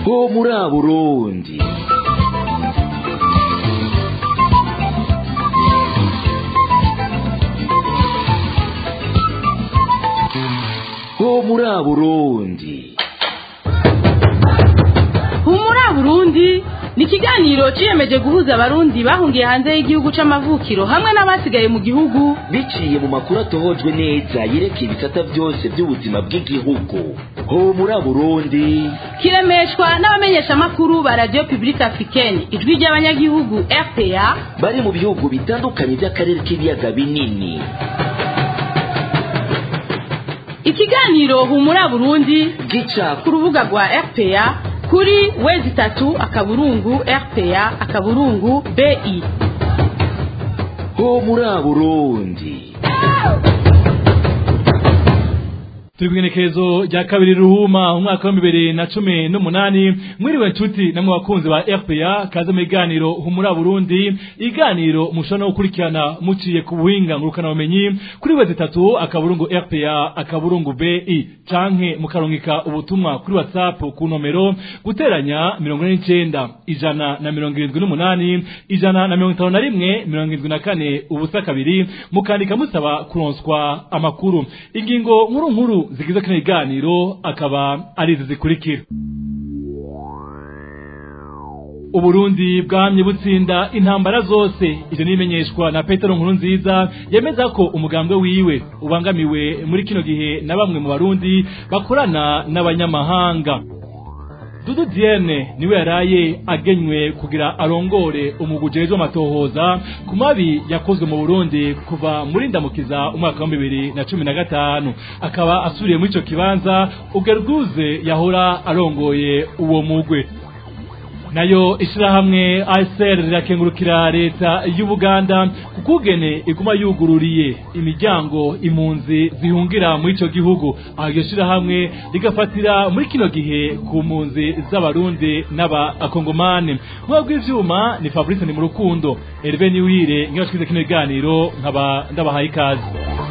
ho muri burundi ho muri burundi humura burundi ni ikiganiro ciyemeje guhuza abarundi bahungiye hanze y'igihugu c'amavukiro hamwe n'abasigaye mu gihugu biciye mu makuru atohojwe neza yerekeye ibisata byose by'ubuzima bw'igihugu ho muri burundi kiremeshwa n'abamenyeshamakuru ba radio publique africaine ijwi ry'abanyagihugu rpa bari mu bihugu bitandukanye by'akarere k'ibiyaga binini ikiganiro humura burundi gica ku rubuga rwa rpa kuri wezi itatu akaburungu rpa akaburungu bi ho muri burundi turi kugenekerezo rya kabiri ruhuma umwaka wa bibiri na cumi n'umunani mwiriwe nshuti namwe bakunzi ba rpa kaze mu biganiro humura burundi iganiro mushobora no gukurikirana muciye ku buhinga ngurukanabumenyi kuri wezi itatu akaburungu rpa akaburungu bi canke mukarungika ubutumwa kuri whatsapp ku nomero guteranya mirongo ine n'icenda ijana na mirongo irindwi n'umunani ijana na mirongo itanu na rimwe mirongo irindwi na kane ubusa kabiri mukandika musaba kuronswa amakuru ingingo nkuru nkuru zigize kino kiganiro akaba ari izi zikurikira uburundi bwamye butsinda intambara zose ivyo nimenyeshwa na petero nkuru nziza yemeza ko umugambwe wiwe ubangamiwe muri kino gihe na bamwe mu barundi bakorana n'abanyamahanga dudu diene niwe yaraye agenywe kugira arongore umugujejwe amatohoza ku mabi yakozwe mu burundi kuva muri ndamukiza umwaka wa bibiri na cumi na gatanu akaba asubiriye muri ico kibanza ugerguze yahora arongoye uwo mugwe nayo ishirahamwe ASR rirakengurukira leta y'Ubuganda kukugene iguma yugururiye imiryango impunzi zihungira muri ico gihugu aho iryo shirahamwe rigafatira muri kino gihe ku mpunzi z'abarundi n'abakongomani nk'uwo bw'ivyuma ni Fabrice ni mu rukundo Herve Niwire ngiye twize kino kiganiro nkaba ndabahaye ikaze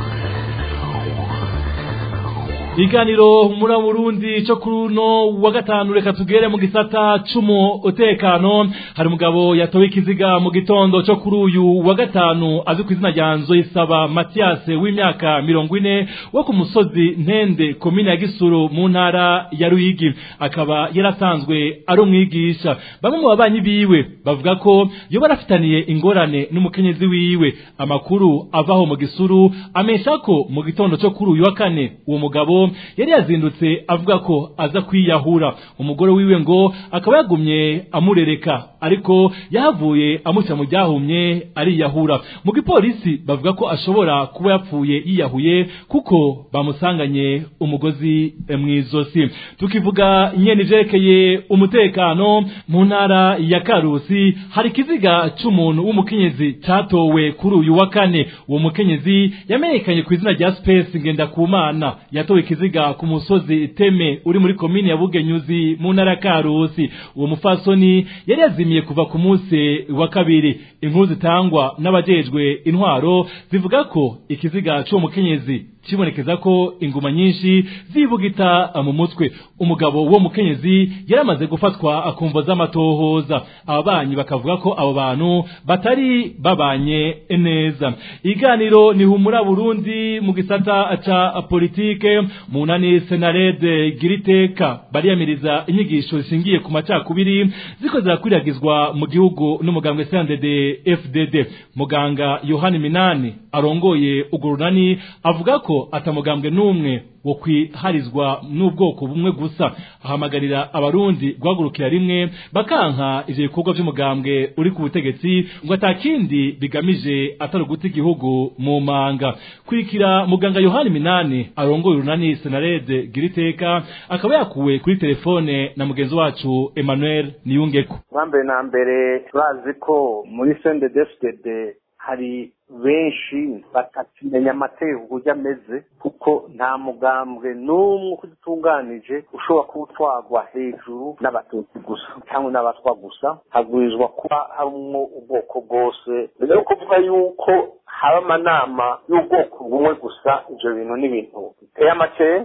iganiro muri Burundi cyo kuri uno wa gatanu reka tugere mu gisata c'umutekano hari umugabo yatowe ikiziga mu gitondo cyo kuri uyu wa gatanu azwi ku izina rya Nzoyisaba Mathias w'imyaka mirongo ine wo ku musozi Ntende komine ya Gisuru mu ntara ya Ruyigi akaba yarasanzwe ari umwigisha bamwe mu babanyi biwe bavuga ko yo barafitaniye ingorane n'umukenyezi wiwe amakuru avaho mu Gisuru amesha ko mu gitondo cyo kuri uyu wa kane uwo mugabo yari yazindutse avuga ko aza kwiyahura umugore wiwe ngo akaba yagumye amurereka ariko yahavuye amushyira mu ryahumye ariyahura mu gipolisi bavuga ko ashobora kuba yapfuye yiyahuye kuko bamusanganye umugozi mu izosi tukivuga nyene ivyerekeye umutekano mu ntara ya karusi hari ikiziga c'umuntu w'umukenyezi catowe kuri uyu wa kane uwo mukenyezi yamenyekanye ku izina rya space ngendakumana yatowe ikiziga ku musozi teme uri muri komini ya bugenyuzi mu ntara ya karusi uwo mufasoni yari yazimiye kuva ku munsi wa kabiri inkuru zitangwa n'abajejwe intwaro zivuga ko ikiziga c'uwo mukenyezi kibonekeza ko inguma nyinshi zibugita mu mutwe umugabo wo mukenyezi yaramaze gufatwa akumva z'amatohoza ababanyi bakavuga ko abo bantu batari babanye neza iganiro ni humura Burundi mu gisata ca politike mu nani senarede giriteka bariyamiriza inyigisho zishingiye ku macakubiri ziko zirakwiragizwa mu gihugu n'umugambwe CNDD FDD muganga Yohani Minani arongoye urwo runani avuga ko atamugambwe n'umwe wo kwiharizwa n'ubwoko bumwe gusa ahamagarira abarundi guhagurukira rimwe bakanka ivyo bikorwa vy'umugambwe uri ku butegetsi ngo atakindi bigamije atari uguta igihugu mu manga kwikira muganga yohani minani arongoye urunani senarede giriteka akaba yakuwe kuri telefone na mugenzi wacu emmanuel niyungeko mbere na mbere bazi ko muri sendedefudede hari benshi batakimenya amategeko uburyo ameze kuko nta mugambwe n'umwe uko utunganije ushobora kuba utwagwa hejuru n'abatutsi gusa cyangwa n'abatwa gusa hagwirizwa kuba harimwo ubwoko bwose mbere yo kuvuga yuko haba amanama y'ubwoko bumwe gusa ibyo bintu ni ibintu biteye amakenga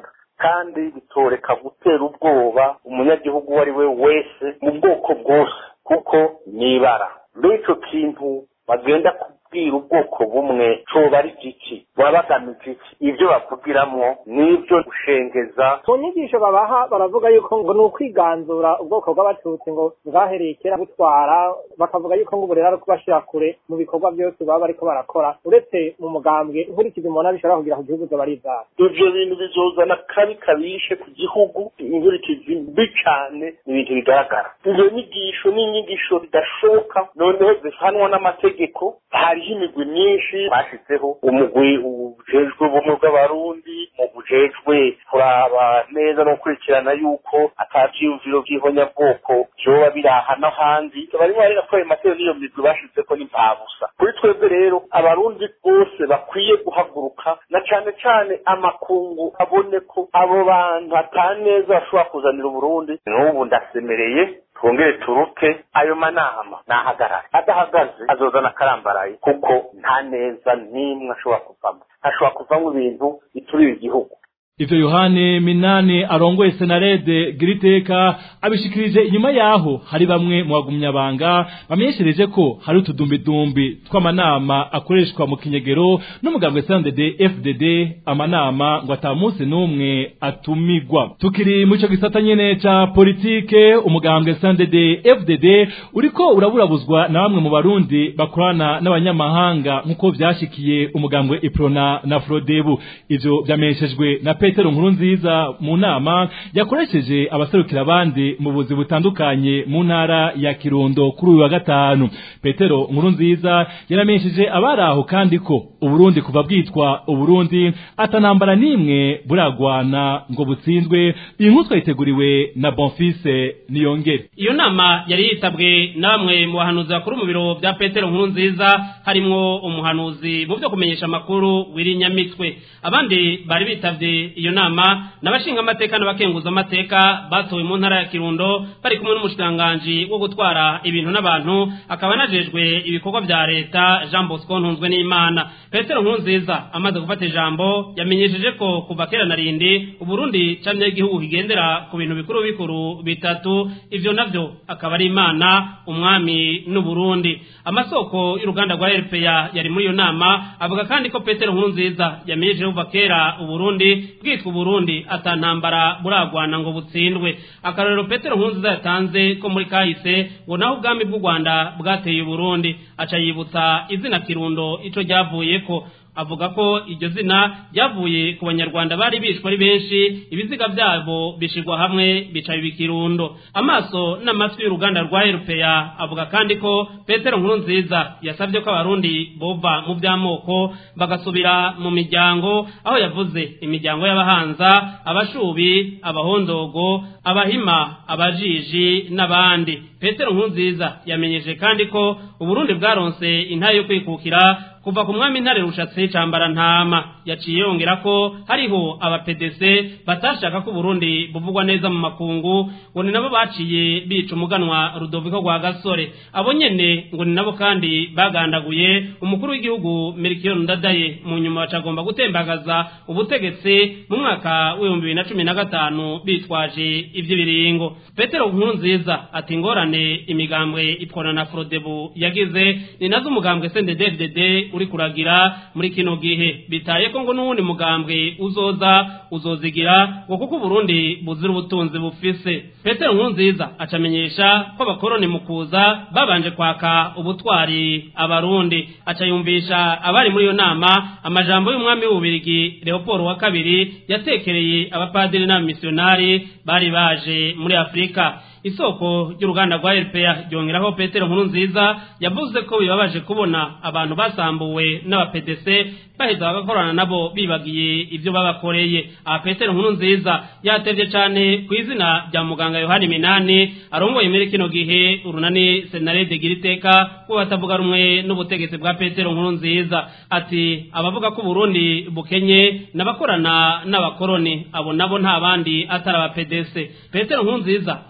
kandi bitoreka gutera ubwoba umunyagihugu uwo ari we wese mu bwoko bwose kuko ni ibara mbere icyo kintu bagenda kubwira ubwoko bumwe coba ari giki baba bagamije iki ibyo bavugiramwo n'ibyo gushengeza mu nyigisho babaha baravuga yuko ngo ni ukwiganzura ubwoko bw'abatutsi ngo bwahereye kera butwara bakavuga yuko ngo ubu rero ari kubashira kure mu bikorwa byose baba bariko barakora uretse mu mugambwe inkurikizi umuntu bishobora kugira ku gihugu zoba ari ivyabo ivyo bintu bizozana kabi kabishe ku gihugu inkurikizi mbi cane ni ibintu bigaragara izo nyigisho ni inyigisho zidashoboka noneho zihanwa n'amategeko hariho imigwi myinshi bashizeho umugwi ujejwe ubumwe bw'abarundi mu bujejwe kuraba neza no gukurikirana yuko ata vyiyumviro vy'ihonyabwoko vyoba biraha n'ahandi barimo barera ayo matero n'iyo migwi bashizeko n'impabusa kuri twebwe rero abarundi bose bakwiye guhaguruka na cane cane amakungu abone ko abo bantu ata neza bashobora kuzanira uburundi n'ubu ndasemereye twongere turuke ayo manama nahagarare adahagaze azozana akarambaraye kuko nta neza n'imwe ashobora kuvamo ashobora kuvamo ibintu biturira igihugu ivyo yohane minani arongoye senarede giriteka abishikirije inyuma yaho hari bamwe mu bagumyabanga bamenyeshereje ko hari utudumbidumbi tw'amanama akoreshwa mu kinyegero n'umugambwe snddd fdd amanama ngo ata munsi n'umwe atumigwa tukiri mu ico gisata nyene ca politike umugambwe snddd fdd uriko uraburabuzwa na bamwe mu barundi bakorana n'abanyamahanga nk'uko vyashikiye umugambwe iprona na frodebu ivyo vyamenyeshejwe na petero nkuru nziza mu nama yakoresheje abaserukira abandi mu buzi butandukanye mu ntara ya kirundo kuri uyu wa gatanu petero nkuru nziza yaramenyesheje abari aho kandi ko uburundi kuva bwitwa uburundi atanambara n'imwe buragwana ngo butsinzwe iyi nkuru twayiteguriwe na bonfise niyongere iyo nama yari yitabwe na bamwe mu bahanuzi bakuru mu biro bya petero nkuru nziza harimwo umuhanuzi mu byo kumenyesha amakuru w'irinyamitwe abandi bari bitavye iyo nama n'abashinga amateka n'abakenguza amateka batowe mu ntara ya Kirundo bari kumwe n'umushikiranganji wo gutwara ibintu n'abantu akaba najejwe ibikorwa vya leta Jean Bosco Ntunzwe n'Imana Petero Nkurunziza amaze gufata ijambo yamenyesheje ko kuva kera na rindi Uburundi camye igihugu kigendera ku bintu bikuru bikuru bitatu ivyo navyo akaba ari Imana umwami n'Uburundi amasoko y'uruganda rwa RPA yari muri iyo nama avuga kandi ko Petero Nkurunziza yamenyesheje kuva kera Uburundi bwitwa Burundi atantambara buragwana ngo butsindwe akarorero Petero Nkurunziza yatanze ko muri kahise ngo naho ubwami bw'u Rwanda bwateye Burundi aca yibutsa izina Kirundo ico ryavuyeko avuga ko iryo zina ryavuye ku banyarwanda bari bishwe ari benshi ibiziga byabo bishirwa hamwe bica ibikirundo amaso n'amatwi y'uruganda rwa RPA avuga kandi ko Petero Nkurunziza yasabye ko abarundi bova mu by'amoko bagasubira mu miryango aho yavuze imiryango y'abahanza abashubi abahondogo abahima abajiji n'abandi Petero Nkurunziza yamenyeje kandi ko Uburundi bwaronse intayo yo kwikukira kuva ku mwami ntare rushatse cambara ntama yaciye yongera ko hariho aba PDC batashaka ko Burundi buvugwa neza mu makungu ngo ni nabo baciye bica umuganwa Rudoviko rwa Gasore abo nyene ngo ni nabo kandi bagandaguye umukuru w'igihugu Melchior Ndadaye mu nyuma bacagomba gutembagaza ubutegetsi mu mwaka w'ibihumbi bibiri na cumi na gatanu bitwaje ivy'ibiringo Petero Nkurunziza ati ingorane imigambwe ipfona na Frodebu yagize ni nazo umugambwe CNDD-FDD uri kuragira muri kino gihe bitaye ko ngo n'uwundi mugambwe uzoza uzozigira ngo kuko Burundi buzira ubutunzi bufise Petero Nkurunziza acamenyesha ko abakoroni mu kuza babanje kwaka ubutwari abarundi aca yumvisha abari muri iyo nama amajambo y'umwami w'ububirigi Leopold wa kabiri yatekereye abapadiri n'abamisionari bari baje muri Afrika isoko ry'uruganda rwa RPA ryongeraho Petero Nkurunziza yavuze ko bibabaje kubona abantu basambuwe n'aba PDC baheza bagakorana nabo bibagiye ibyo babakoreye aha Petero Nkurunziza yatevye cane ku izina rya muganga Yohani Minani arongoye muri kino gihe urunani Senarede Giriteka ko batavuga rumwe n'ubutegetsi bwa Petero Nkurunziza ati abavuga ko Burundi bukenye n'abakorana n'abakoroni abo nabo nta bandi atari aba PDC Petero Nkurunziza acadonda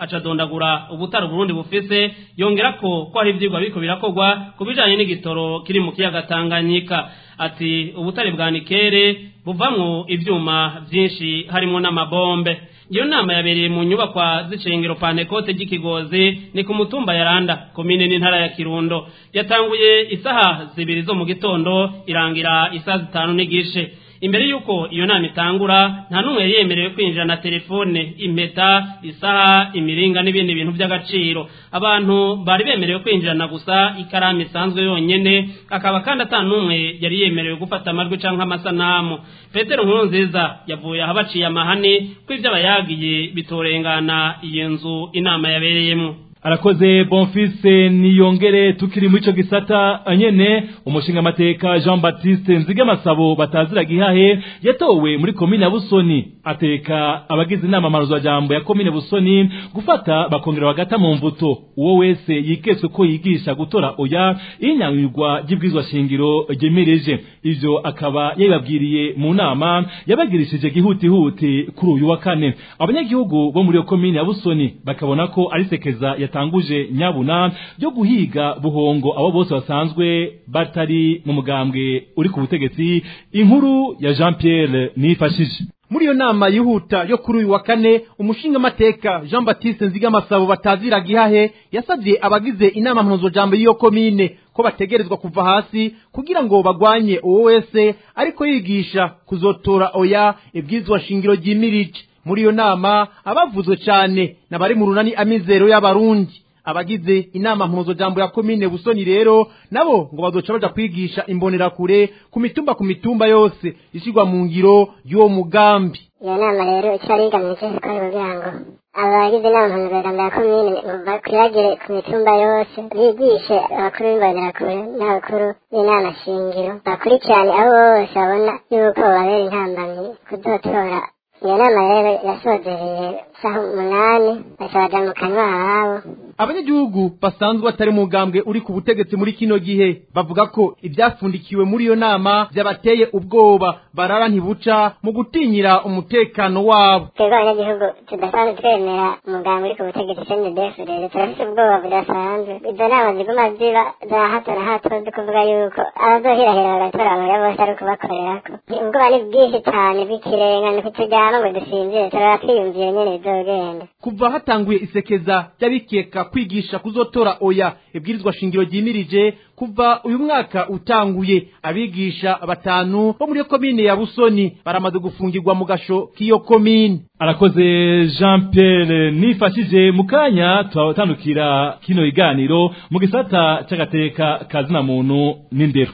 aradondagura ubutari Burundi bufise yongera ko ko hari ivyigwa biriko birakorwa ku bijanye n'igitoro kiri mu kiyaga Tanganyika ati ubutare bwa nikere buvamwo ivyuma vyinshi harimo n'amabombe iyo nama yabereye mu nyubakwa z'icengero pantekote ry'ikigozi ni ku mutumba yaranda komine n'intara ya kirundo yatanguye isaha zibiri zo mu gitondo irangira isaha zitanu n'igice imbere y'uko iyo nama itangura nta n'umwe yari yemerewe kwinjira na telefone impeta isaha imiringa n'ibindi bintu by'agaciro abantu bari bemerewe kwinjirana gusa ikaramu isanzwe yonyene akaba kandi ata n'umwe yari yemerewe gufata amajwi cyangwa amasanamu petero nkuru nziza yavuye aho baciye amahane ko ibyo abayagiye bitorengana iyo nzu inama yabereyemo arakoze bonfise niyongere tukiri muri ico gisata nyene umushinga amateka Jean Baptiste Nzigamasabo batazira gihahe yatowe muri komine ya Busoni ateka abagize inama maruzo jambo ya komine Busoni gufata bakongera bagata mu mvuto uwo wese yikeswe ko yigisha gutora oya inyanyurwa ry'ibwizwa shingiro ryemereje ivyo akaba yababwiriye mu nama yabagirishije gihutihuti kuri uyu wa kane abanyagihugu bo muri iyo komine ya Busoni bakabona ko ari sekeza yatanguje nyabuna ryo guhiga buhongo abo bose basanzwe batari mu mugambwe uri ku butegetsi inkuru ya Jean Pierre nifashije muri iyo nama yihuta yo kuri uyu wa kane umushinga amateka Jean Baptiste Nzigamasabo batazira gihahe yasabye abagize inama mpuzojambo y'iyo komine ko bategerezwa kuva hasi kugira ngo bagwanye uwo wese ariko yigisha kuzotora oya ibwizwa shingiro ryimirije muri iyo nama abavuzwe cyane n'abari mu runani amizero y'abarundi abagize inama mpuzojambo ya komine busoni rero nabo ngo bazoca baja kwigisha imbonerakure ku mitumba ku mitumba yose ishyirwa mu ngiro y'uwo mugambi iyo nama rero icyo ari igamije ko ari kugira ngo abagize inama mpuzojambo ya komine bakwiragire ku mitumba yose bigishe abakuru b'imbonerakure n'abakuru b'inama shingiro bakurikirane abo bose babona yuko babera intambamyi kuzotora iyo nama rero yasozereye saha umunani baca baja mu kanywa habo abanyagihugu basanzwe batari mu mugambwe uri ku butegetsi muri kino gihe bavuga ko ibyafundikiwe muri iyo nama byabateye ubwoba barara ntibuca mu gutinyira umutekano wabo twebwe abanyagihugu tudasanzwe twemera umugambi uri ku butegetsi cndf rero turafite ubwoba budasanzwe izo nama ziguma ziba za hato na hato zo kuvuga yuko abazohirahira bagatora abagore bose ari ukubakorerako ubwoba ni bwinshi cyane bw'ikirenga ni kuturyama ngo dusinzire turaba twiyumviye nyene bizogenda kuva hatanguye isekeza ry'abikeka kwigisha kuzotora oya ibwirizwa shingiro ryimirije kuva uyu mwaka utanguye abigisha batanu bo muri iyo komine ya busoni baramaze gufungirwa mu gasho k'iyo komine arakoze Jean Pierre nifashije mu kanya turatandukira kino iganiro mu gisata c'agateka kazina muntu n'indero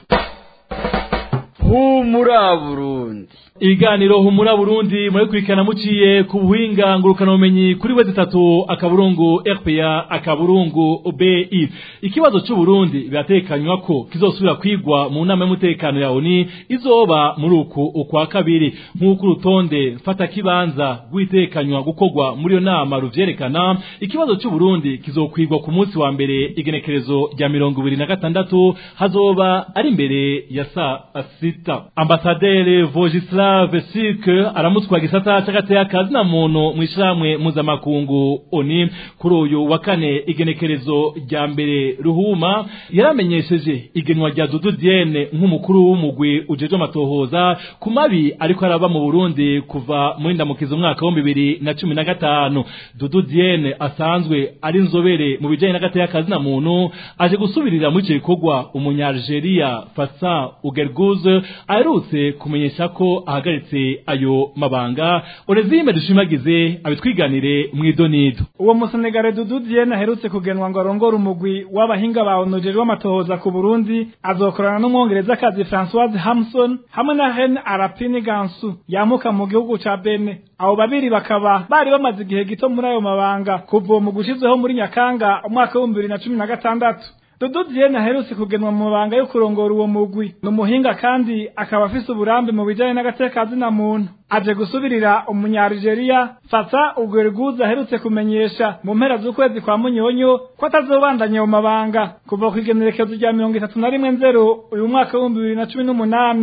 humura Burundi Iganiro humura Burundi murakurikirana muciye ku buhinga ngurukana ubumenyi kuri we zitatu akaburungu RPA akaburungu BI ikibazo cy'u Burundi biratekanywa ko kizosubira kwigwa mu nama y'umutekano ya ONU izoba muri uku ukwa kabiri nk'uko urutonde fata kibanza rw'itekanywa gukogwa muri iyo nama ruvyerekana ikibazo cy'u Burundi kizokwigwa ku munsi wa mbere igenekerezo rya mirongo ibiri na gatandatu hazoba ari imbere ya saa sita ambasaderi Vojislav Vesike aramutswa gisata c'agateka kazina muntu mw'ishamwe mpuzamakungu ONU kuri uyu wa kane igenekerezo rya mbere ruhuma yaramenyesheje igenwa rya Dudu Diene nk'umukuru w'umugwi ujeje amatohoza ku mabi ariko araba mu Burundi kuva muri ndamukizo umwaka wa bibiri na cumi na gatanu Dudu Diene asanzwe ari inzobere mu bijanye n'agateka kazina muntu aje gusubirira muri ico gikorwa umunyalgeria Fassa Ugerguze aherutse kumenyesha ko ahagaritse ayo mabanga Onezime dushimagize abitwiganire mw'idonido uwo musenegare Dudu Diene aherutse kugenwa ngo arongore umugwi w'abahinga ba ONU w'amatohoza ku Burundi azokorana n'umwongereza kazi Françoise Hamson hamwe na Ren Arapini Gansu yamuka mu gihugu ca Benin abo babiri bakaba bari bamaze igihe gito muri ayo mabanga kuva uwo mugwi ushizeho muri Nyakanga umwaka w'ibihumbi bibiri na cumi na gatandatu Dudu Diene aherutse kugenwa mu mabanga yo kurongora uwo mugwi ni umuhinga kandi akaba afise uburambe mu bijanye n'agateka zina muntu aje gusubirira umunyarigeria Fata Ugwerguza aherutse kumenyesha mu mpera z'ukwezi kwa Munyonyo ko atazobandanya mu mabanga kuva ku igenekerezo rya mirongo itatu na rimwe nzero uyu mwaka w'ibihumbi bibiri na cumi n'umunani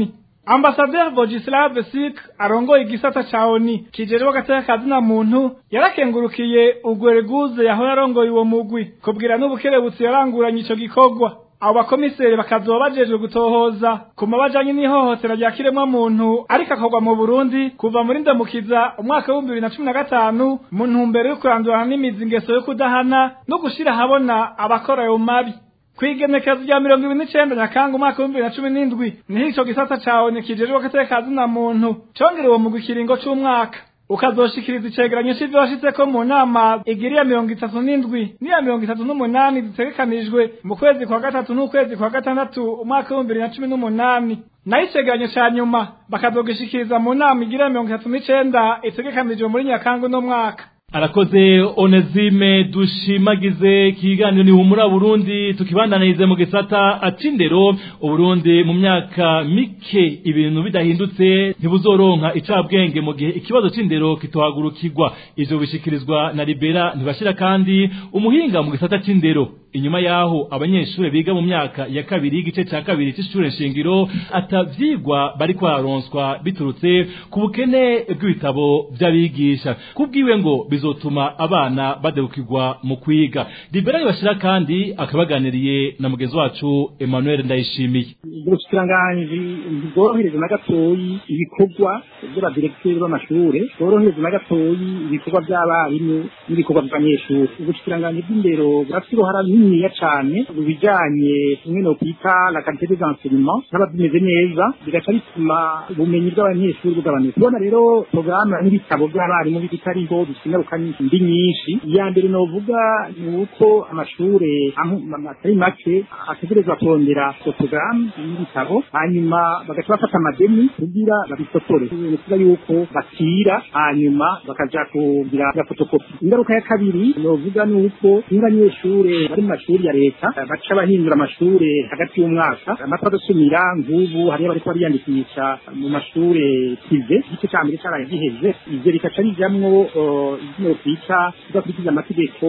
ambasaderi Vojislav Sik arongoye igisata ca ONU kijejwe agateka kazina muntu yarakengurukiye Ugwereguze yahora arongoye uwo mugwi kubwira n'ubukerebutsi yaranguranye ico gikorwa abo bakomiseri bakazoba bajejwe gutohoza ku mabajanye n'ihohotera rya kiremwa muntu ariko akorwa mu Burundi kuva muri ndamukiza umwaka w'ibihumbi bibiri na cumi na gatanu mu ntumbero yo kurandurana n'imizi ingeso yo kudahana no gushira ahabona abakora ayo mabi kwigenekezo rya mirongo ibiri n'icenda nyakanga umwaka w'ibihumbi bibiri na cumi n'indwi niho ico gisata cawe kijejwe agateka kazina muntu congera uwo mugwi ikiringo c'umwaka ukazoshikiriza icegeranyo c'ivyo washitseko mu nama igiriya mirongo itatu n'indwi n'iya mirongo itatu n'umunani zitegekanijwe mu kwezi kwa gatatu n'ukwezi kwa gatandatu umwaka w'ibihumbi bibiri na cumi n'umunani naho icegeranyo ca nyuma bakazogishikiriza mu nama igiriya mirongo itatu n'icenda itegekanijwe muri nyakanga uno mwaka arakoze onezime dushimagize ikiganiro ni humura burundi tukibandanirize mu gisata acindero uburundi mu myaka mike ibintu bidahindutse ntibuzoronka icabwenge mu gihe ikibazo c'indero kitohagurukirwa ivyo bishikirizwa na libera ntibashira kandi umuhinga mu gisata c'indero inyuma yaho abanyeshure biga mu myaka ya kabiri y'igice ca kabiri c'ishure nshingiro atavyigwa bariko bararonswa biturutse ku bukene bw'ibitabo vy'abigisha kubwiwe ngo bizotuma abana badebukirwa mu kwiga libera bashira kandi akabaganiriye na mugenzi wacu Emmanuel Ndayishimiye ubushikiranganji ntibworohereza na gatoyi ibikorwa by'abadirekiteri b'amashure bworohereza na gatoyi ibikorwa by'abarimu n'ibikorwa by'abanyeshuri ubushikiranganji bw'indero burafite uruhara runiniya cane mu bijanye kimwe no kwita la qualité des enseignements byaba bimeze neza bigaca bituma ubumenyi bw'abanyeshuri bugabanuka tubona rero porogaramu n'ibitabo by'abarimu bitariho bifite mbi nyinshi iya mbere novuga ni uko amashure atari make ategerezwa kurondera porogaramu y'ibitabo hanyuma bagaca bafata amadeni kugira babisotore ni kuvuga yuko bakira hanyuma bakaja kugira ya fotokopi ingaruka ya kabiri novuga ni uko nk'abanyeshure bari mu mashuri ya leta baca bahindura amashure hagati y'umwaka amatwa adasumira nk'ubu hariyo bariko bariyandikisha mu mashure prive igice ca mbere caraye giheze ivyo bikaca bijamwo ibyo twita kudakurikiza amategeko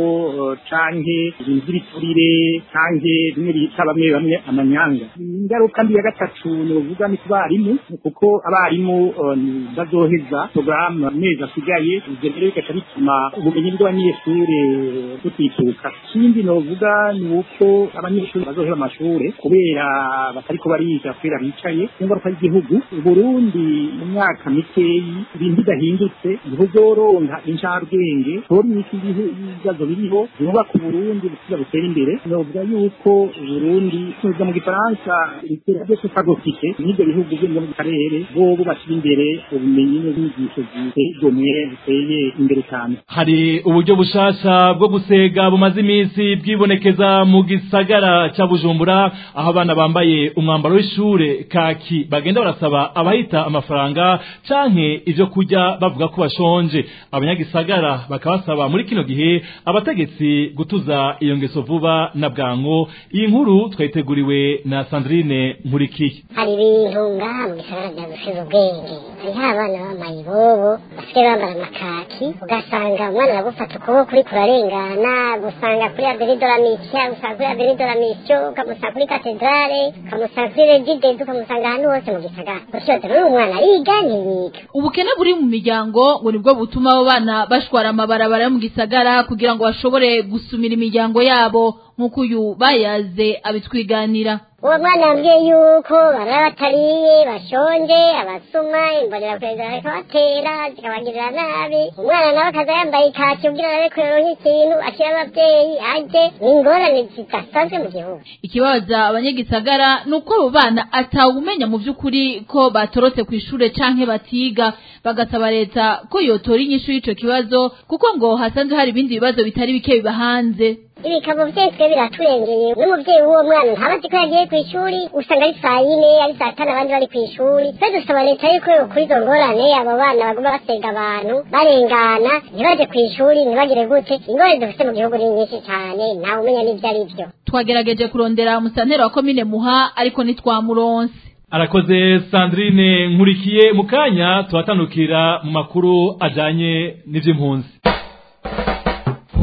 canke ibintu by'ibiturire canke bimwe bita bamwe bamwe amanyanga ingaruka mbi ya gatatu novuga ni ku barimu kuko abarimu bazoheza porogaramu amezi asigaye ivyo rero bigaca bituma ubumenyi bw'abanyeshure butituka ikindi novuga ni uko abanyeshuri bazoheba amashure kubera batariko bariga kubera bicaye ingaruka y'igihugu uburundi mu myaka mikeyi ibintu bidahindutse ntibuzoronka incabwenge tori iki ibibazo biriho byubaka uburundi bukiza butera imbere novuga yuko uburundi tuza mu gifaransa ritera byose fagofike n'ibyo bihugu byo mu karere bobo bashyira imbere ubumenyi n'inyigisho ziteye igomwe ziteye imbere cyane hari uburyo bushasha bwo gusega bumaze iminsi bwibonekeza mu gisagara ca bujumbura aho abana bambaye umwambaro w'ishure kaki bagenda barasaba abahita amafaranga canke ivyo kurya bavuga ko bashonje abanyagisagara bakabasaba muri kino gihe abategetsi gutuza iyo ngeso vuba na bwango iyi nkuru twayiteguriwe na Sandrine Nkurikiye hari ibintu ngaha mu gisagara bya gusiza ubwenge hariho abana bambaye ibobo basigaye bambara amakaki ugasanga umwana aragufata ukuboko uriko urarengana gusanga kuri aberidola misiya gusanga kuri aberidola misiyo ukamusanga kuri katedrale ukamusanga kuri regidezi ukamusanga ahantu hose mu gisagara gusiyoza rero umwana ariga ntiyiga ubukene buri mu miryango ngo nibwo butuma abo bana bashwara amabarabara yo mu gisagara kugira ngo bashobore gusumira imiryango yabo nk'uko uyu bayaze abitwiganira uwo mwana yambwiye yuko barara batariye bashonje abasuma imbonera kurega bariko batera zikabagirira nabi umwana nawe akaza yambaye ikaki kugira arabe kuyoronka ikintu ashyira abavyeyi aje ni ingorane zidasanzwe mu gihugu ikibabaza abanyagisagara ni uko abo bana atawumenya mu vy'ukuri ko batorotse kw'ishure canke batiga bagasaba leta ko yotora inyishu y'ico kibazo kuko ngo hasanzwe hari ibindi bibazo bitari bike biba hanze ibikabo vyese biraturengeye n'umuvyeyi w'uwo mwana ntabazi ko yagiye kw'ishuri usanga ari saa yine ari saa tanu abandi bari kw'ishuri twe dusaba leta yuko kuri izo ngorane abo bana baguma basega abantu barengana ntibaje kw'ishuri ntibagire gute ingorane dufite mu gihugu ni nyinshi cane ntawe umenya n'ivyo ari vyo twagerageje kurondera umusanteri wa komine muha ariko ntitwamuronse arakoze Sandrine nkurikiye mu kanya tuhatandukira mu makuru ajanye n'ivy'impunzi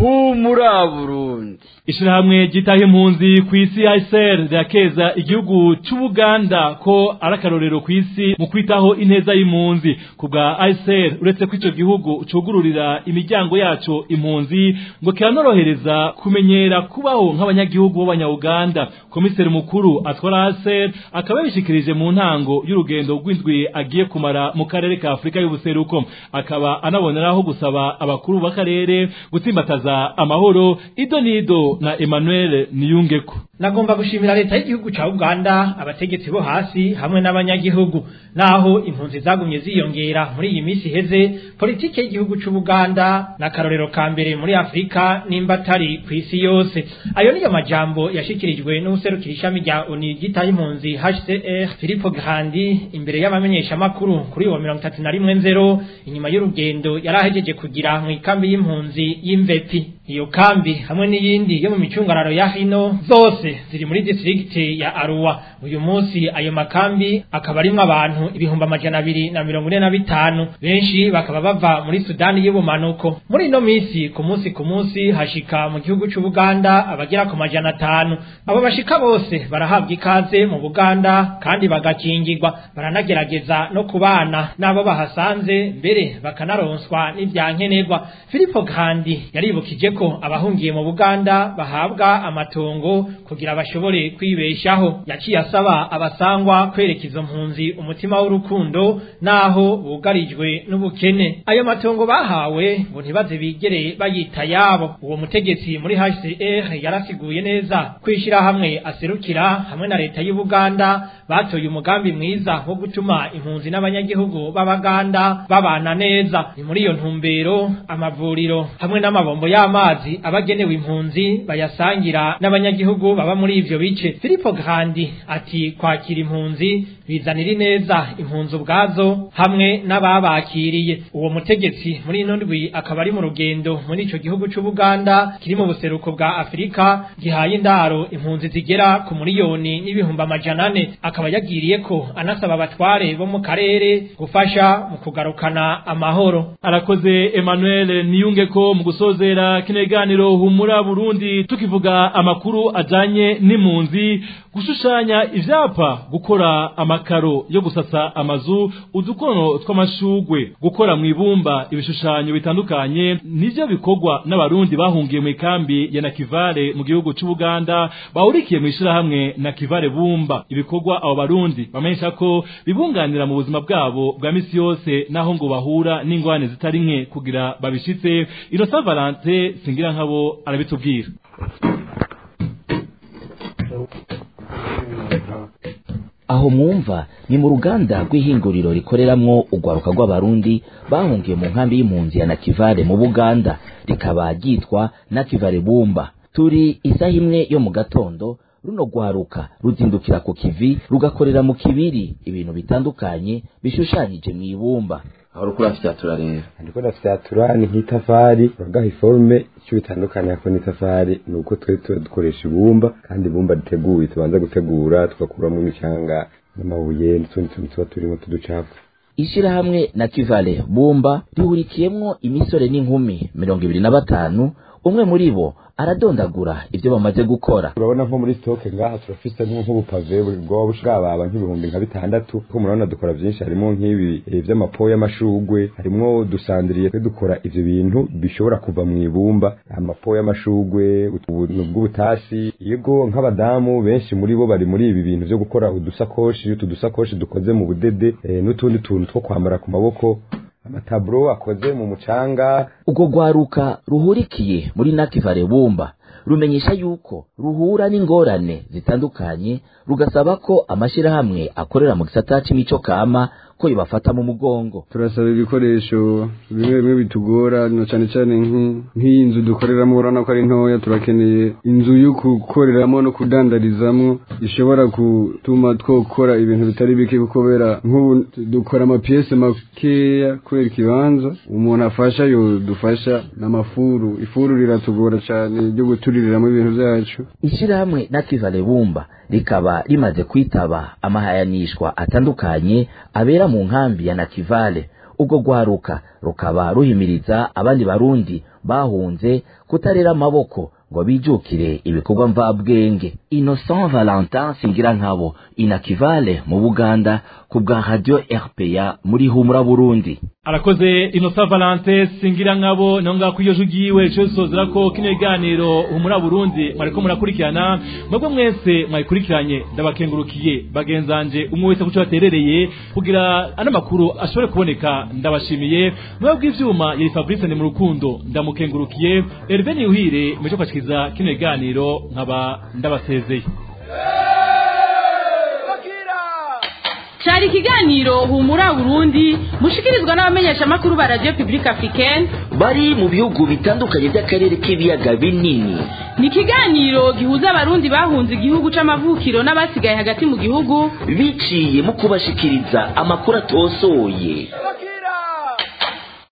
humura burundi ishirahamwe ryitaho impunzi ku isi ICR rirakeza igihugu c'Ubuganda ko ari akarorero ku isi mu kwitaho ineza y'impunzi ku bwa ICR uretse ko ico gihugu cugururira imiryango yaco impunzi ngo kiranorohereza kumenyera kubaho nk'abanyagihugu b'abanya-Uganda komiseri mukuru atwara ICR akaba yabishikirije mu ntango y'urugendo rw'indwi agiye kumara mu karere ka Afrika y'ubuseruko akaba anaboneraho gusaba abakuru b'akarere gutsimbataza amahoro ido nido na Emmanuel Niyungeko nagomba gushimira leta y'igihugu ca Uganda abategetsi bo hasi hamwe n'abanyagihugu naho impunzi zagumye ziyongera muri iyi minsi heze politike y'igihugu c'u Buganda na karorero ka mbere muri Afrika nimba atari ku isi yose ayo niyo majambo yashikirijwe n'userukira ishami rya ONU ryitaye impunzi HCR Filippo Grandi imbere y'abamenyesha makuru kuri wa 31 nzero inyuma y'urugendo yarahejeje kugira mu ikambi y'impunzi y'Imvepi iyo kambi hamwe n'iyindi yo mu micungararo ya hino zose ziri muri district ya Arua uyu munsi ayo makambi akaba arimwo abantu ibihumbi amajana abiri na mirongo ine na bitanu benshi bakaba bava muri Sudani y'ubumanuko muri ino minsi ku munsi ku munsi hashika mu gihugu c'u Buganda abagera ku majana atanu abo bashika bose barahabwa ikaze mu Buganda kandi bagakingirwa baranagerageza no kubana n'abo bahasanze mbere bakanaronswa n'ivyankenerwa Filippo Grandi yaribukije ko abahungiye mu Buganda bahabwa amatongo kugira bashobore kwibeshaho yaciye asaba abasangwa kwereka izo mpunzi umutima w'urukundo naho bugarijwe n'ubukene ayo matongo bahawe ngo ntibaze bigere bayita yabo uwo mutegetsi muri HCR yarasiguye neza kwishira hamwe aserukira hamwe na leta y'u Buganda batoye umugambi mwiza wo gutuma impunzi n'abanyagihugu b'abaganda babana neza ni muri iyo ntumbero amavuriro hamwe n'amabombo y'amazi abagenewe impunzi bayasangira n'abanyagihugu baba muri ivyo bice Filippo Grandi ati kwakira impunzi bizanira ineza impunzi ubwazo hamwe n'ababakiriye uwo mutegetsi muri ino ndwi akaba ari mu rugendo muri ico gihugu c'u Buganda kiri mu buseruko bwa Afrika gihaye indaro impunzi zigera ku miliyoni n'ibihumbi amajana ane akaba yagiriye ko anasaba abatware bo mu karere gufasha mu kugarukana amahoro arakoze Emmanuel niyunge ko mu gusozera kineganiro humura Burundi tukivuga amakuru ajanye n'impunzi gushushanya ivyapa gukora amakaro yo gusasa amazu udukono tw'amashugwe gukora mu ibumba ibishushanyo bitandukanye nivyo bikorwa n'abarundi bahungiye mu ikambi ya Nakivale mu gihugu c'u Buganda bahurikiye mu ishirahamwe Nakivale bumba ibikorwa abo barundi bamenyesha ko bibunganira mu buzima bwabo bwa misi yose naho ngo bahura n'ingwane zitari nke kugira babishitse Innocent Valente singira nkabo arabitubwira aho mwumva ni mu ruganda rw'ihinguriro rikoreramwo urwaruka rw'abarundi bahungiye mu nkambi y'impunzi ya nakivale mu buganda rikaba ryitwa nakivale bumba turi isaha imwe yo mu gatondo runo rwaruka ruzindukira ku kivi rugakorera mu kibiri ibintu bitandukanye bishushanyije mu ibumba aho rukura fyatura rero ndiko ndafyatura ni nk'itafari bagaha iforume icyo bitandukanye ko n'itafari ni uko twe dukoresha ibumba kandi ibumba riteguye tubanza gutegura tugakuramo imicanga n'amabuye n'utundi tuntu tuba turimo tuducafu ishirahamwe na kivale bumba rihurikiyemwo imisore n'inkumi mirongo ibiri na batanu umwe muri bo aradondagura ibyo bamaze gukora urabona nko muri stoke ngaha turafise nk'ubupave bwaba bushirababa nk'ibihumbi nka bitandatu ko murabona dukora byinshi harimo nk'ibi vy'amapo y'amashugwe harimo dusandiriye twe dukora ivyo bintu bishobora kuva mu ibumba amapo y'amashugwe bw'ubutasi yego nk'abadamu benshi muri bo bari muri ibi bintu vyo gukora udusakoshi utu dusakoshi dukoze mu budede n'utundi tuntu two kwambara ku maboko amataburo akoze mu mucanga ubwo rwaruka ruhurikiye muri nakivale bumba rumenyesha yuko ruhura n'ingorane zitandukanye rugasaba ko amashirahamwe akorera mu gisata c'imico kama ko yobafata mu mugongo turasaba ibikoresho bimwe bimwe bitugora no cyane cyane nk'iyi nzu dukoreramo urabona ko ari ntoya turakeneye inzu yo gukoreramo no kudandarizamo ishobora gutuma twokora ibintu bitari bike kubera nk'ubu dukora amapiyese makeya kubera ikibanza umuntu afasha yo dufasha n'amafuru ifuru riratugora cyane ryo gutuririramo ibintu byacu ishirahamwe nakivale bumba rikaba rimaze kwitaba amahayanishwa atandukanye abera mu nkambi ya nakivale ubwo rwaruka rukaba ruhimiriza abandi barundi bahunze kutarera amaboko ngo bijukire ibikorwa mvabwenge innocent valentin singira nkabo inakivale mu buganda ku bwa radio rpa muri humura burundi arakoze inosa valante singira nkabo naho ngaho iyo jugiwe cyo sozera ko kino kiganiro humura burundi mwariko murakurikirana mwebwe mwese mwayikurikiranye ndabakengurukiye bagenzanje umwe wese kuco baterereye kugira ano makuru ashobore kuboneka ndabashimiye mwebwe bw'ivyuma yari Fabrice ni mu rukundo ndamukengurukiye Hervé Niuhire meje kwashikiriza kino kiganiro nkaba ndabasezeye cyari ikiganiro humura burundi mushikirizwa n'abamenyesha makuru ba radio publique africaine bari mu bihugu bitandukanye by'akarere k'ibiyaga binini ni ikiganiro gihuza abarundi bahunze igihugu c'amavukiro n'abasigaye hagati mu gihugu biciye mu kubashikiriza amakuru atosoye